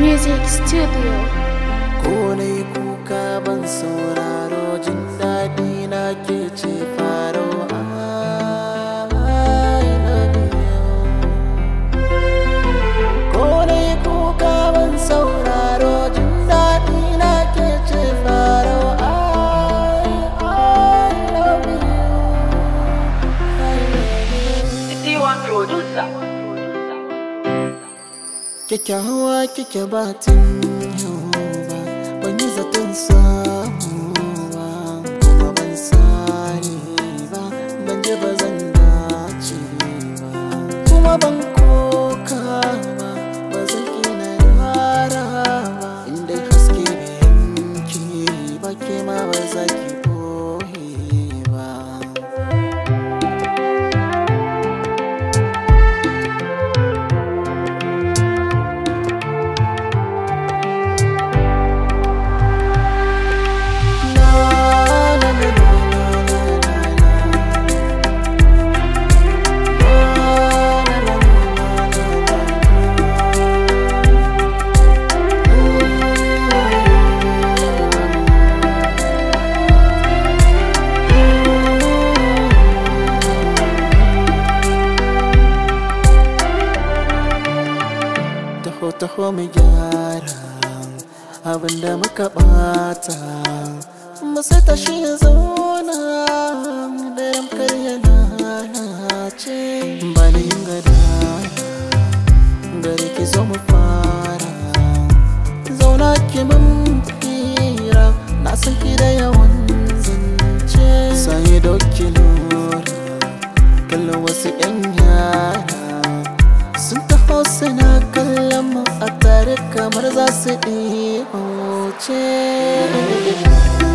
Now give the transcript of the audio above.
Music Studio. ko na yi kuka ban sauraro jin daɗi na ke ce faro I love you. ko na yi kuka ban sauraro jin daɗi na ke ce faro I, I love you. I love you. D1 producer. kyakkyawa kike batin yau ba ban yi zaton samu ba kuma ban sani ba ban ji ba zan dace ba kuma ban koka ba ba zan ina yara ba inda haske bai yanki ba ke ma ba za ki ɓoye ba taho taho mu gyara abinda muka bata mu sai tashi ya zauna da ramkar yana lalace ba ni yin gada gari ki zo mu fara zauna ki mun fira na san ki da yawan zance sai doki lura kallon wasu yan yara sun taho suna kallon mu a tare kamar za su ɗi wuce